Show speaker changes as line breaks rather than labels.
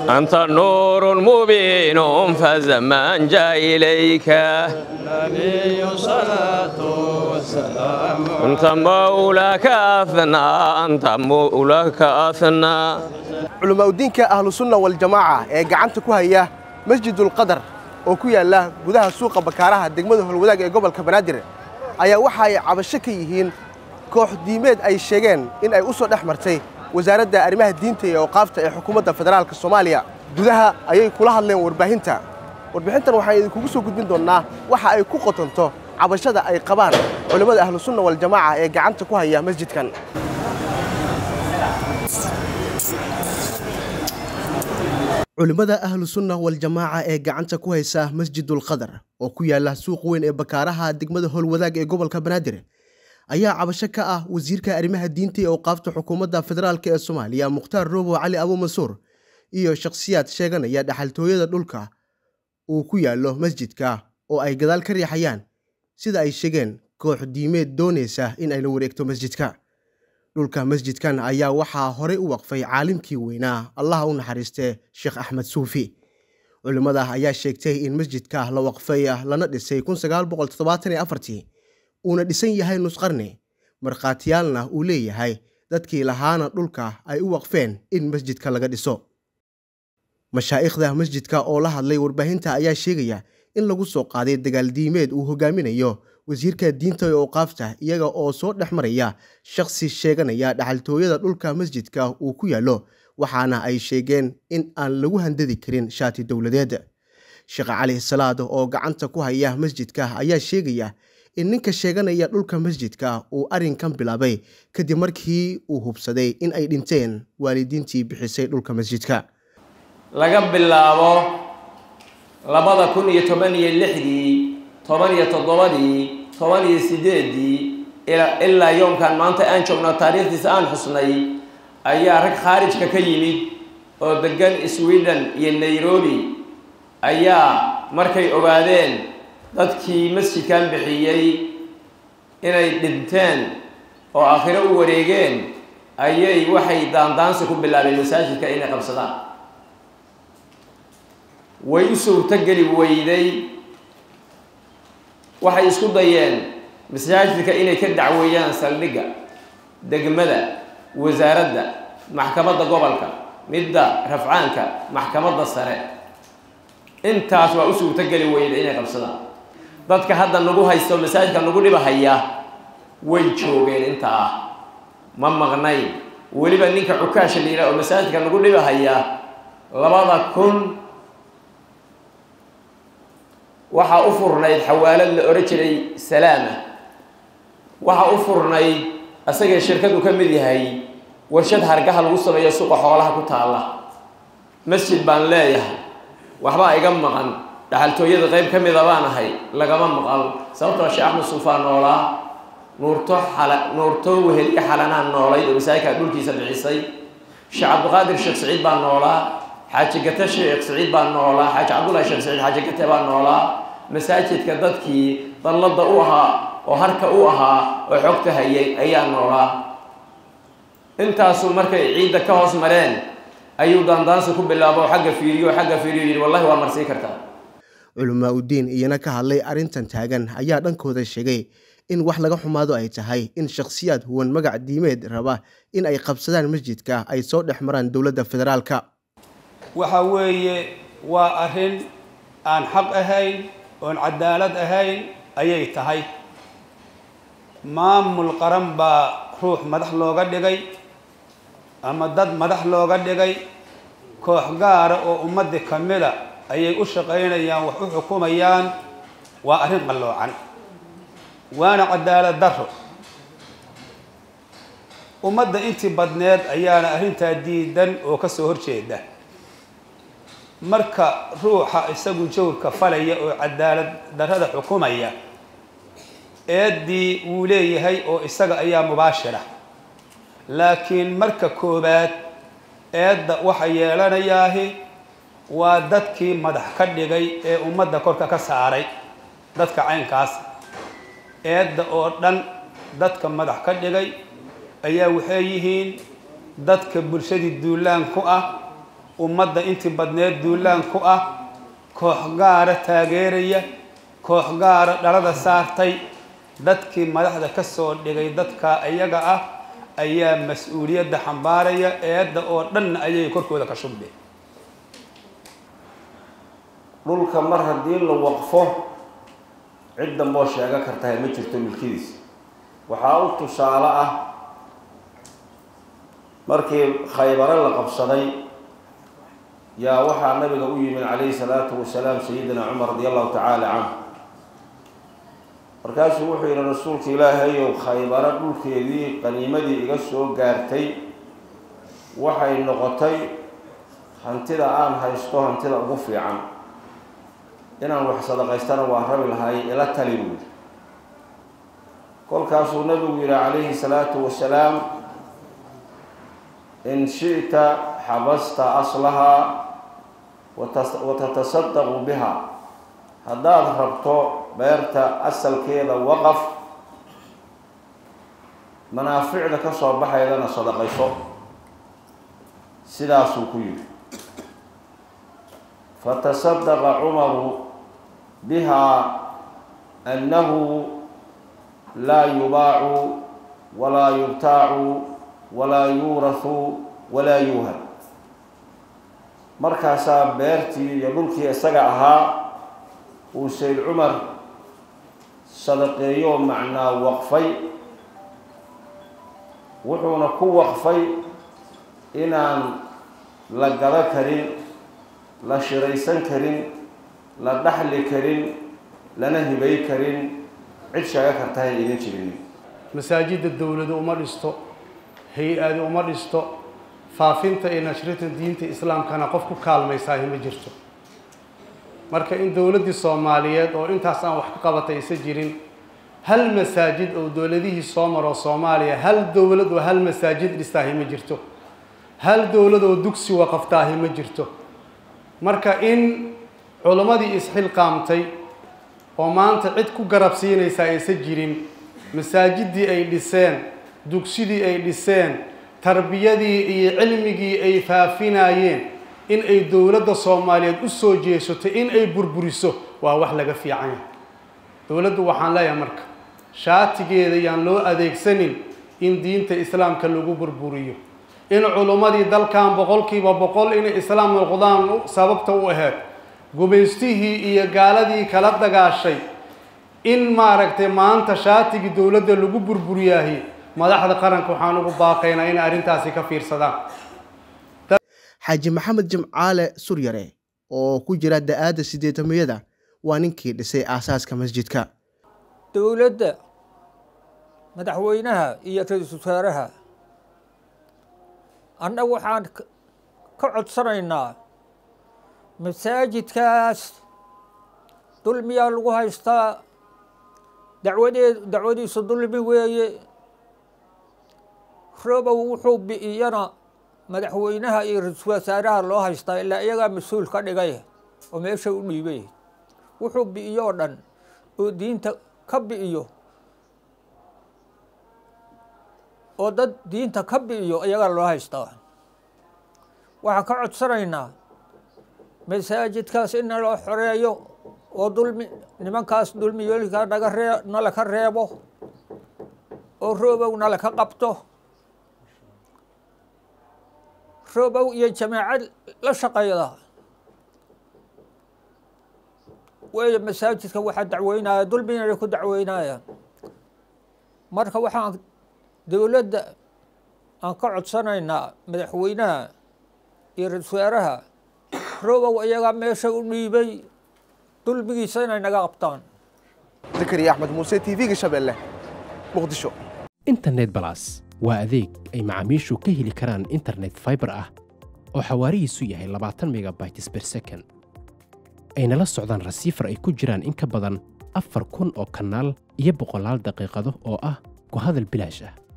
أنت نور مبين فزمان جاء إليك
النبي صلاة والسلام
أنت مولاك أثنى أنت مولاك أثنى
culimaudiinka ahlu sunna waljamaaca ee gacanta ku haya masjidulqadar oo ku yaalla gudaha suuqa bakaaraha degmada holwadaag ee gobolka banaadir ayaa waxa ay cabasho ka yihiin koox diimeed ay sheegeen in ay u soo dhex martay wasaaradda arrimaha diinta iyo awqaafta ee xukuumadda federaalka soomaaliya gudaha ayay kula hadleen warbaahinta warbixintan waxaan idinkugu soo gudbin doonnaa waxa ay ku qotonto cabashada ay qabaan culimmada ahlu sunna waljamaaca ee gacanta ku haya masjidkan culimmada ahlu sunna waljamaaca ee gacanta ku haysa masjidulqadar oo ku yaalla suuq weyn ee bakaaraha degmada howlwadaag ee gobolka banaadir ayaa cabasho ka ah wasiirka arrimaha diinta ee awqaafta xukuumadda federaalk ee soomaaliya mukhtaar roobo cali abu mansuur iyo shakhsiyaad sheeganaya dhaxaltooyada dhulka uu ku yaallo masjidka oo ay gadaal ka riixayaan sida ay sheegeen koox diimeed doonaysa in ay la wareegto masjidka dhulka masjidkan ayaa waxaa horey u waqfay caalimkii weynaa allaha u naxariistee sheekh axmed suufi culimmada ayaa sheegtay in masjidka la waqfay lana dhisay uuna dhisan yahay nusqarni markhaatiyaalna uu leeyahay dadkii lahaana dhulka ay u waqfeen in masjidka laga dhiso mashaa'ikhda masjidka oo la hadlay warbaahinta ayaa sheegaya in lagu soo qaaday dagaal diimeed uu hogaaminayo wasiirka diinta ee awqaafta iyaga oo soo dhex maraya shakhsi sheeganaya dhaxaltooyada dhulka masjidka uu ku yaallo waxaana ay sheegeen in aan lagu handadi karin shaati dowladeed sheekh cali salaad oo gacanta ku haya masjidka ayaa sheegaya in ninka sheeganaya dhulka masjidka uu arrinkan bilaabay kadib markii uu hubsaday in ay dhinteen waalidiintii bixisay dhulka masjidka
laga bilaabo labada kun iyo toban iyo lixdii toban iyo toddobadii toban iyo sideedii ilaa yoomkan maanta aan joogno taariikhdiisa aan xusnay ayaa rag khaarijka ka yimid oo degan sweden iyo nairobi ayaa markay ogaadeen dadkii masjidkan bixiyey inay dhinteen oo aakhiro u wareegeen ayay waxay daandaansi ku bilaabeen masaajidka inay qabsadaan way u suurtogeli weyday waxay isku dayeen masaajidka inay ka dacweeyaan saldhigga degmada wasaaradda maxkamadda gobolka midda rafcaanka maxkamadda sare intaas waa u suurtogeli weyday inay qabsadaan dadka hadda nagu haysto masaajidka nagu dhibahaya way joogeen inta ah ma maqnayn weliba ninka cukaasha la yidhaha oo masaajidka nagu dhibahaya labada kun waxaa u furnayd xawaalad la odhan jiray salaama waxaa u furnayd asagee shirkadu ka mid yahay warshad hargaha lagu sameeyo suqa xoolaha ku taalla masjid baan leeyahay waxbaa iga maqan dhaxaltooyada qayb ka mida baan ahay lagama maqal sababtoo sheekh axmed suufaa noolaa nuurto xala nuurto weheliye xalanaan noolayd oo masaajidka dhulkiisa bixisay sheekh cabdiqaadir sheekh saciid baa noolaa xaaji gate sheekh saciid baa noolaa xaaji cabdullahi sheekh saciid xaaji gate baa noolaa masaajidka dadkii dallada u ahaa oo harka u ahaa oo xogta hayay ayaa noolaa intaasuu markay ciidda ka hoos mareen ayuu daandaansi ku bilaabo xagga fiiriyo xagga fiiriyo yidhi wallahi waa marsii kartaa
culamaa udiin iyana ka hadlay arrintan taagan ayaa dhankooda sheegay in wax laga xumaado ay tahay in shakhsiyaad huwan magac diimeed raba in ay qabsadaan masjidka ay soo dhex maraan dowladda federaalka
waxa weeye waa arrin aan xaq ahayn oon cadaalad ahayn ayay tahay maamul qaran baa ruux madax looga dhigay ama dad madax looga dhigay koox gaara oo ummadda ka mida ayay u shaqaynayaan wax u xukumayaan waa arrin qalloocan waana cadaalad darro ummadda intii badneed ayaana arrintaa diidan oo ka soo horjeeda marka ruuxa isagu jawrka falaya oo cadaalad darrada xukumaya eeddii wuu leeyahay oo isaga ayaa mubaashira laakiin marka koowaad eedda waxa yeelanayaahi waa dadkii madax ka dhigay ee ummadda korka ka saaray dadka caynkaas eedda oo dhan dadka madax ka dhigay ayaa waxay yihiin dadka bulshadii duulaan ku ah ummadda intii badneed duulaan ku ah koox gaara taageeraya koox gaara dhalada saartay dadkii madaxda ka soo dhigay dadka iyaga ah ayaa mas-uuliyadda xambaaraya eedda oo dhanna ayay korkooda ka shubeen
dhulka mar haddii la waqfo cid damboo sheego kartahay ma jirto milkidiisa waxaa u tusaale ah markii khaybare la qabsaday yaa waxaa nabiga u yimid calayhi salaatu wasalaam sayidina cumar radi allahu tacaala canhu markaasuu wuxuu yihi rasuulka ilaahayow khaybare dhulkeedii qaniimadii iga soo gaartay waxay noqotay hantida aan haysto hantida ugu fiican inaan wax sadaqaystana waa rabi lahay ila tali buudi kolkaasuu nabigu yihi calayhi salaatu wasalaam in shi'ta xabasta aslahaa watatasadaqu biha haddaad rabto beerta asalkeeda waqaf manaaficda ka soo baxaydana sadaqayso sidaasuu ku yidhi fatasadaqa cumaru biha annahu laa yubaacu walaa yubtaacu walaa yuurahu walaa yuuhab markaasaa beertii iyo dhulkii isaga ahaa uu sayd cumar sadaqeeyo macnaa waqfay wuxuuna ku waqfay inaan la gado karin la shiraysan karin la dhaxli karin lana hibay karin cid sheego kartahay idin jirin
masaajidda dowladu uma dhisto hay-adi uma dhisto faafinta iyo nashrinta diinta islaamkana qof ku kaalmaysaahi ma jirto marka in dowladdii soomaaliyeed oo intaas aan wax ka qabatay isa jirin hal masaajid oo dowladihii soo maroo soomaaliya hal dowlad oo hal masaajid dhistaahi ma jirto hal dowlad oo dugsi waqaftaahi ma jirto marka in culimmadii isxilqaamtay oo maanta cid ku garab siinaysa aysa jirin masaajiddii ay dhiseen dugsidii ay dhiseen tarbiyadii iyo cilmigii ay faafinayeen in ay dowladda soomaaliyeed u soo jeesato in ay burburiso waa wax laga fiican yahay dowladdu waxaan leeyahay marka shaatigeeda yaan loo adeegsanin in diinta islaamka lagu burburiyo in culummadii dalkan boqolkiiba boqol inay islaam noqdaan sababta u aheyd gumaystihii iyo gaaladii kala dagaashay in maaragtay maanta shaatigii dowladda lagu burburiyaahi madaxda qaranka waxaan ugu baaqaynaa inay arrintaasi ka fiirsadaan
xaaji maxamed jimcaale suryare oo ku jira da-aadda siddeetamiyada waa ninkii dhisay aasaaska masjidka
dowladda madaxweynaha iyo ra-iisul wasaaraha annagu waxaan ka codsanaynaa masaajidkaas dulmiyaa lagu haystaa dacwadee dacwadiisu dulmi weeye robow wuxuu bi'iyana madaxweynaha iyo ra-iisul wasaaraha loo haystaa ilaa iyagaa mas-uul ka dhigay oo meesha u dhiibay wuxuu bi'iyo oo dhan oo diinta ka bi'iyo oo dad diinta ka bi'iyo iyagaa loo haystaa waxaan ka codsanaynaa masaajidkaas in naloo xoreeyo oo dulmi nimankaas dulmiyoolika naga ree nala ka reebo oo roobow nala ka qabto roobow iyo jamaacad la shaqayda weeye masaajidka waxaa dacweynaya dulmina ku dacweynayaan marka waxaan dowladda aan ka codsanaynaa madaxweynaha iyo ra-isul wasaaraha roobow iyagaa meesha u dhiibay dulmigiisa inay naga qabtaan
zakariya axmed muuse t v-ga shabeelle muqdisho
internet balas waa adeeg ay macaamiishu ka heli karaan internet fiber ah oo xawaarihiisu yahay labaatan megabytes per second ayna la socdaan rasiifar ay ku jiraan in ka badan afar kun oo kanaal iyo boqolaal daqiiqado oo ah ku hadal bilaash ah